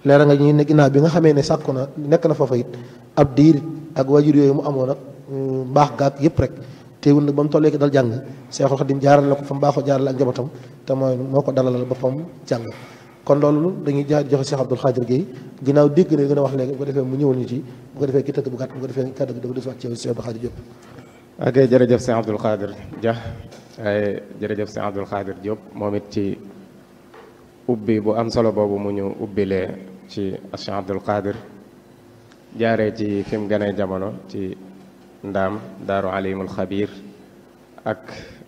leera nga ñi ne ginnaaw bi nga xamee ne sàkku na nekk na foofa it ab diir ak waajur yooyu mu amoon ak mbaax gaag yëpp rek teewul nag ba mu tollee ki dal jàng Seexul Xadim jaarale ko fa mu baaxoo jaarale ak njabootam te mooy moo ko dalalal boppam jàng kon loolu dañuy jaar joxe Cheikh Abdoul Khadir Gueye ginnaaw dégg na gën a wax léegi bu ko defee mu ñëwal ñu ci bu ko defee ki tënk bu gàtt bu ko defee kàddu gi dafa des waat ci yow Cheikh Abdoul Khadir Diop ok jërëjëf Cheikh Abdoul Khadir Dia waaye jërëjëf Cheikh Abdoul Khadir Diop moom it ci ubbi bu am solo boobu mu ñu ubbilee ci Cheikh Abdoul Khadir jaaree ci fi mu gënee jamono ci ndaam daaru alimul xabir ak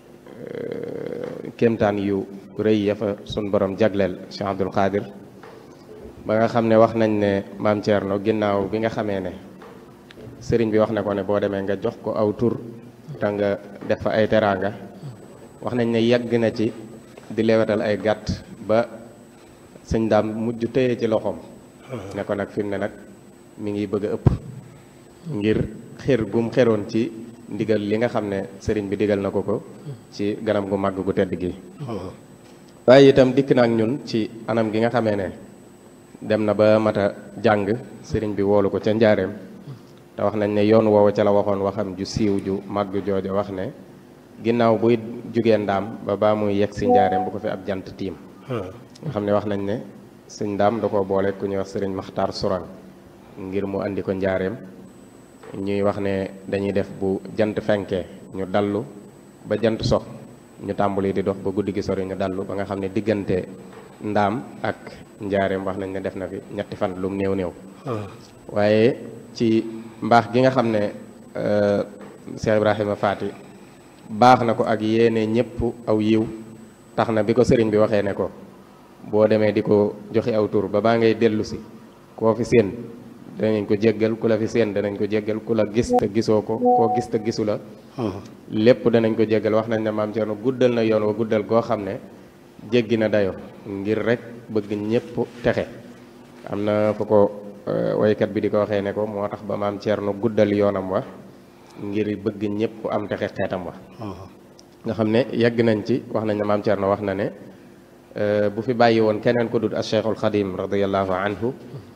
kéemtaan yu rëy ya fa sun borom jagleel Cheikh Abdoul Khadir ba nga xam ne wax nañ ne maam Thierno ginnaaw bi nga xamee ne sëriñ bi wax na ko ne boo demee nga jox ko aw tur te nga def fa ay teraanga wax nañ ne yàgg na ci di lewetal ay gàtt ba sëñ daam mujj téye ci loxoom ne ko nag fi mu ne nag mi ngi bëgg a ëpp ngir xër gum xeroon ci ndigal li nga xam ne sëriñ bi digal na ko ko ci ganam gu màgg gu tedd gi waaye itam dikk na ak ñun ci anam gi nga xamee ne dem na ba mata jàng sëriñ bi woolu ko ca njaareem te wax nañ ne yoon woowu ca la waxoon waxam ju siiw ju màgg jooja wax ne ginnaaw buy jugee ndaam ba baa muy yegg si njaareem bu ko fi ab jant tiim nga xam ne wax nañ ne sëñ ndaam da koo boole ku ñuy wax sëriñ maxtaar surang ngir mu andi ko njaareem ñuy wax ne dañuy def bu jant fenkee ñu dallu ba jant sox ñu tàmbali di dox ba guddi gi sori ñu dallu ba nga xam ne diggante ndaam ak njaareem wax nañ ne def na fi ñetti fan lum néew néew waaye ci mbaax gi nga xam ne Cheikh Ibrahima Faati baax na ko ak yéene ñëpp aw yiw tax na bi ko sëriñ bi waxee ne ko boo demee di ko joxe aw tur ba baa ngay dellu si koo fi séen danañ ko jéggal ku la fi séen danañ ko jéggal ku la gis te gisoo ko koo gis te gisu la lépp danañ ko jéggal wax nañ ne maam Thierno guddal na yoon wa guddal goo xam ne jéggi na dayo ngir rek bëgg ñëpp texe am na fa ko waykat bi di ko waxee ne ko moo tax ba maam Thierno guddal yoonam wa ngir bëgg ñëpp am texe xeetam wa nga xam ne yegg nañ ci wax nañ ne maam Thierno wax na ne bu fi bàyyi woon keneen ko dut as Cheikhul Xadim radiallahu anhu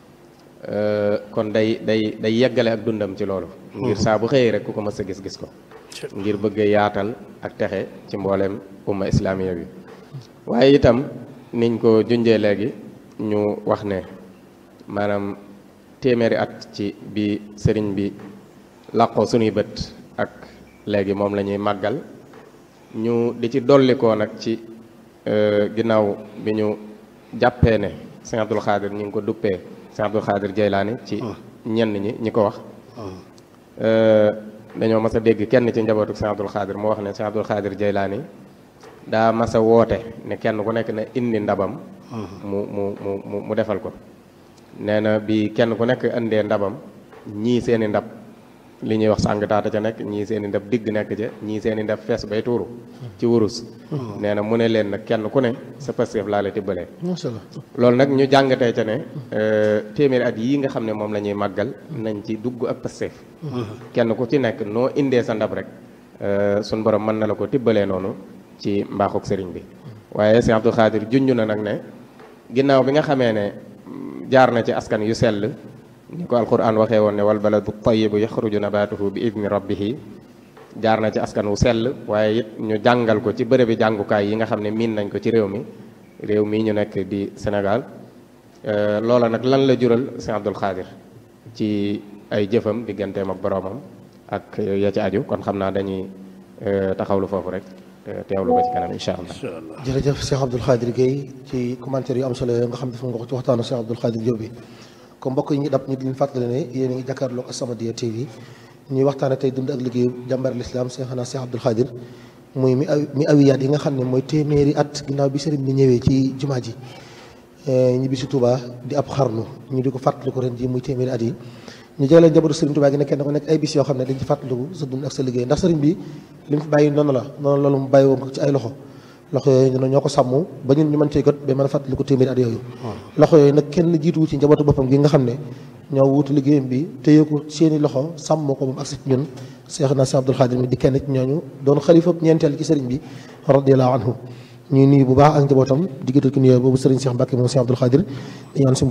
kon day day day yeggale ak dundam ci loolu ngir saa bu xëyee rek ku ko mës a gis-gis ko ngir bëgg yaatal ak texe ci mbooleem umma islamiya bi waaye itam niñ ko junjee léegi ñu wax ne maanaam téeméeri at ci bi sëriñ bi làqoo sunuy bët ak léegi moom la ñuy màggal ñu di ci dollikoo nag ci ginnaaw bi ñu jàppee ne Sëñ Abdul Xaadir ñu ngi ko duppee Sëñ Abdul Xaadir Jaylaani ci ñenn ñi ñi ko wax dañoo mas a dégg kenn ci njabootu Sëñ Abdul Xaadir mu wax ne Sëñ Abdul Xaadir Jaylaani daa mas a woote ne kenn ku nekk na indi ndabam mu mu mu mu defal ko nee na bi kenn ku nekk indee ndabam ñii seeni ndab li ñuy wax sàng taata ca nekk ñii seeni ndab digg nekk ca ñii seeni ndab fees bay tuuru ci wurus nee na mu ne leen nag kenn ku ne sa Pastef laa la tibbalee macha allah loolu nag ñu jàngatee ca ne téeméeri at yii nga xam ne moom la ñuy màggal nañ ci dugg ak Pastef kenn ku ci nekk noo indee sa ndab rek suñ borom mën na la ko tibbalee noonu ci mbaaxuk sëriñ bi waaye Sëñ Abdul Xaadir junj na nag ne ginnaaw bi nga xamee ne jaar na ci askan yu sell ni ko alquran waxee woon ne wal baladu tayibu yaxruju nabatuhu bi idni rabbihi jaar na ci askan wu sell waaye it ñu jàngal ko ci bërëbi jàngukaay yi nga xam ne miin nañ ko ci réew mi réew mii ñu nekk di Sénégal loola nag lan la jural Sëñ Abdul Xaadir ci ay jëfam digganteem ak boroomam ak ya ci aju kon xam naa dañuy taxawlu foofu rek teewlu ko ci kanam incha allah. jërëjëf Cheikh Abdoul Khadir Gueye ci commentaire yu am solo yooyu nga xam ne def nga ko ci waxtaanu Cheikh Abdoul Khadir Diop bi comme mbokk yi ñu dab ñu di leen fàttali ne yéen a ngi jàkkaarloog As-Samadiyya TV ñuy waxtaane tey dund ak liggéeyu jàmbar l'islam Cheikhna Cheikh Abdoul Khadir muy mi mi awiyaat yi nga xam ne mooy téeméeri at ginnaaw bi sëriñ bi ñëwee ci jumaa ji ñibbi si Touba di ab xarnu ñu di ko fàttaliku ren ji muy téeméeri at yi ñu jëlee njabootu sëriñ Touba gi ne kenn ko nekk ay bis yoo xam ne dañ ci fàttaliku sa dund ak sa liggéey ndax sëriñ bi li mu fi bàyyi noonu la noonu loolu mu bàyyi woon ko ci ay loxo loxo yooyu ñoo ko sàmm ba ñun ñu mën cee jot ba mën a fàttaliku téeméeri at yooyu loxo yooyu nag kenn jiituwu ci njabootu boppam gi nga xam ne ñoo wuutu liggéeyam bi téye ko seeni loxo sàmm ko moom ak si ñun Cheikhna Cheikh Abdoul Khadir mi di kenn ci ñooñu doon xalifa ñeenteel ci sëriñ bi radiyallahu anhu ñuy nuyu bu baax ak njabootam di gëtal ki nuyoo boobu sëriñ Cheikh Mbacke moom Cheikh Abdoul Khadir di ñaan